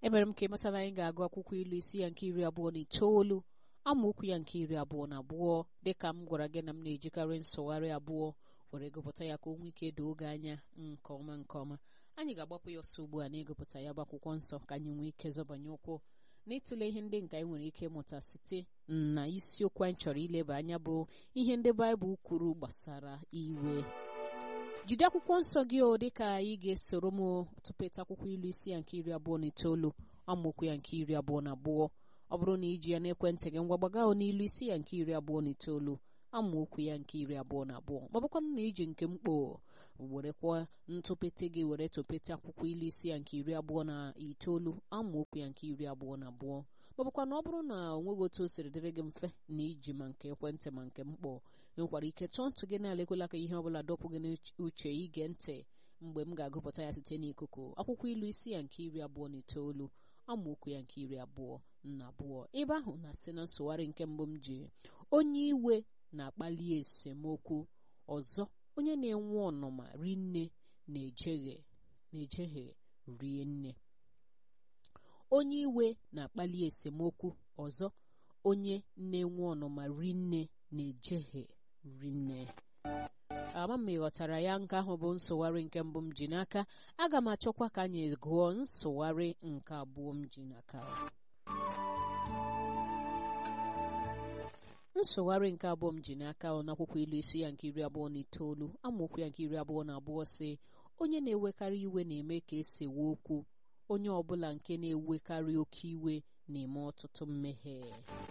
emere m ka ịmata na anyị ga-agụ akwụkwọ ilu isi ya nke iri abụọ na itoolu amaokwu ya nke iri abụọ na abụọ dịka m gwara gị na m na-ejikarị nsụgharị abụọ were gụpụta ya ka o nwee ike doo oge anya nke ọma nke ọma anyị ga-agbapụ ya ọsọ ugbu a na ịgụpụta ya bụ akwụkwọ nsọ ka anyị nwee ike zọbanye ụkwụ n'ịtụle ihe ndị nke anyị nwere ike ịmụta site na isiokwu anyị chọrọ ileba anya bụ ihe ndị baịbụl kwuru gbasara iwe jide akwụkwọ nsọ gị o dịka anyị ga-esoro m tụpeta akwụkwọ ilu isi ya nke iri abụọ na itoolu amaokwu ya nke iri abụọ na abụọ ọ bụrụ na iji ya n'ekwentị gị ngwa gbaga n'ilu isi ya nke iri abụọ na itoolu amaokwu ya nke iri abụọ na abụọ ma bụkwanụ na iji nke mkpo werekwa ntụpete gị were tụpete akwụkwọ ilu isi ya nke iri abụọ na itoolu amaokwu ya nke iri abụọ na abụọ ma bụkwa na ọ bụrụ na o nweghị otu o siri dịrị gị mfe na iji ma nke ekwentị ma nke mkpọ enwekwara ike tụọ ntụ gị na-alekwela ka ihe ọbụla dọpụ gị n'uche ige ntị mgbe m ga-agụpụta ya site n'ikuku akwụkwọ ilu isi ya nke iri abụọ na itoolu amaokwu ya nke iri abụọ na abụọ ebe ahụ na-asị na nsụgharị nke mbụ m ji onye iwe na-akpali esemokwu ọzọ onye na-enwe ọnụma rinne na-ejeghe na-ejeghe rie nne onye iwe na-akpali esemokwu ọzọ onye na-enwe ọnụma rinne na-ejeghe rinne ama m ịghọtara ya nke ahụ bụ nsụgharị nke mbụ m ji n'aka aga m achọkwa ka anyị gụọ nsụgharị nke abụọ m ji n'aka nsụgharị nke abụọ m ji n'aka n'akwụkwọ ilu isi ya nke iri abụọ na itoolu amaokwu ya nke iri abụọ na abụọ si onye na-ewekarị iwe na-eme ka esewe okwu onye ọbụla nke na-ewekarị oke iwe na-eme ọtụtụ mmehie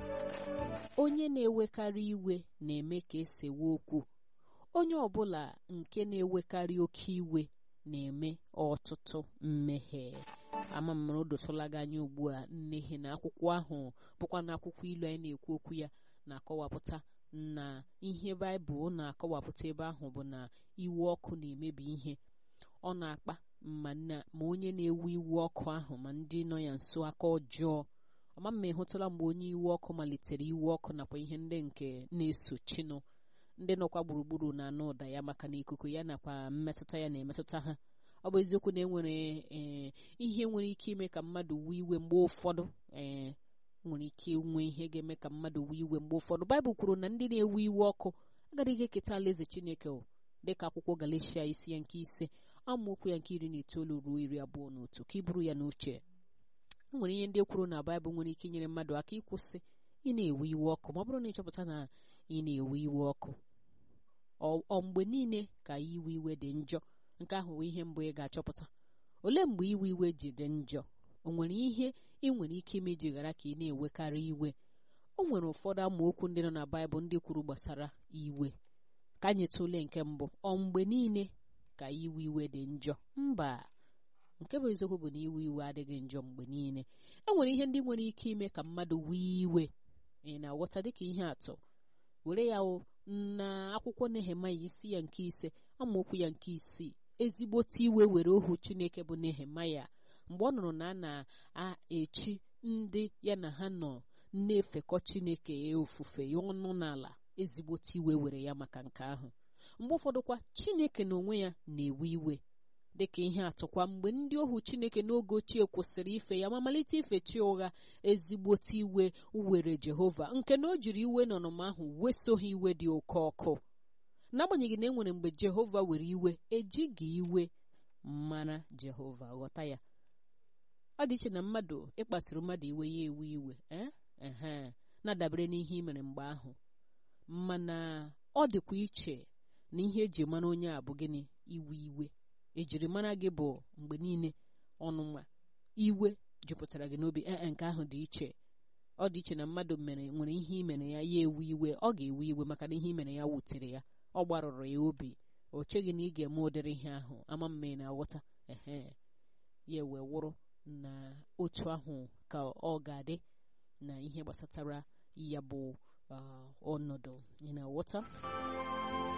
onye na-ewekarị iwe na-eme ka esewe okwu onye ọbụla nke na-ewekarị oke iwe na-eme ọtụtụ mmehie ama m o dotụla gị anya ugbu a n'ihi na akwụkwọ ahụ bụkwa na akwụkwọ ilu anyị na-ekwu okwu ya na-akọwapụta na ihe baịbụl na-akọwapụta ebe ahụ bụ na iwe ọkụ na-emebi ihe ọ na-akpa ma ma onye na-ewu iwe ọkụ ahụ ma ndị nọ ya nso aka ọjọọ ọma mma ịhụtụla mgbe onye iwe ọkụ malitere iwe ọkụ nakwa ihe ndị nke na-esochinụ ndị nọkwa gburugburu na-anụ ụda ya maka na ikuku ya nakwa mmetụta ya na-emetụta ha ọ bụ eziokwu na enwere ihe nwere ike ime ka mmadụ wee iwe mgbe ụfọdụ ee nwere ike nwee ihe ga-eme ka mmadụ wee iwe mgbe ụfọdụ baịbụl kwuru na ndị na-ewe iwe ọkụ agaghị eketa alaeze chineke dịka akwụkwọ galatia isi ya nke ise amaokwu ya nke iri na itoolu ruo iri abụọ na otu ka ị bụrụ ya n'uche nwere ihe ndị kwuru na baịbụl nwere ike inyere mmadụ aka ịkwụsị ị na-ewe iwe ọkụ ma ọ bụrụ na ịchọpụta na ị na-ewe iwe ọkụ ọ mgbe niile ka iwe iwe dị njọ nke ahụ bụ ihe mbụ ị ga-achọpụta olee mgbe iwe iwe ji dị njọ o nwere ihe ị nwere ike ime iji ghara ka ị na-ewekarị iwe o nwere ụfọdụ amaokwu ndị nọ na baịbụl ndị kwuru gbasara iwe ka anyị tụlee nke mbụ ọ mgbe niile ka iwe iwe dị njọ mba nke bụ eziokwu bụ na iwe iwe adịghị njọ mgbe niile e nwere ihe ndị nwere ike ime ka mmadụ wee iwe ị na-aghọta dịka ihe atụ were ya na akwụkwọ nehemaya isi ya nke ise amaokwu ya nke isii ezigbote iwe were ohu chineke bụ nehemaya mgbe ọ nụrụ na a na-echi ndị ya na ha nọ na-efekọ chineke ya ofufe ya ọnụ n'ala ezigbote iwe were ya maka nke ahụ mgbe ụfọdụkwa chineke na onwe ya na-ewe iwe dịka ihe atụkwa mgbe ndị ohu chineke n'oge ochie kwụsịrị ife ya ma malite ife chi ụgha ezigbote iwe were jehova nke na o jiri iwe n'ọnụma ahụ weso ha iwe dị oke ọkụ n'agbanyeghị na e nwere mgbe jehova were iwe ejighị iwe mara jehova ghọta ya ọ dị iche na mmadụ ịkpasuru mmadụ iwe ya ewe iwe ee na-adabere n'ihe ị mere mgbe ahụ mana ọ dịkwa iche na ihe eji mara onye a bụ gịnị iwe iwe ejiri mara gị bụ mgbe niile ọnụma iwe jupụtara gị n'obi ee nke ahụ dị iche ọ dị iche na mmadụ mere nwere ihe ị mere ya ya ewe iwe ọ ga-ewe iwe maka na ihe ị mere ya wutere ya ọ gbarụrụ ya obi o cheghị na ị ga-eme ụdịrị ihe ahụ ama mma ị na-aghọta ehe ya wee wụrụ na otu ahụ ka ọ ga-adị na ihe gbasatara ya bụ ọnọdụ ị na-aghọta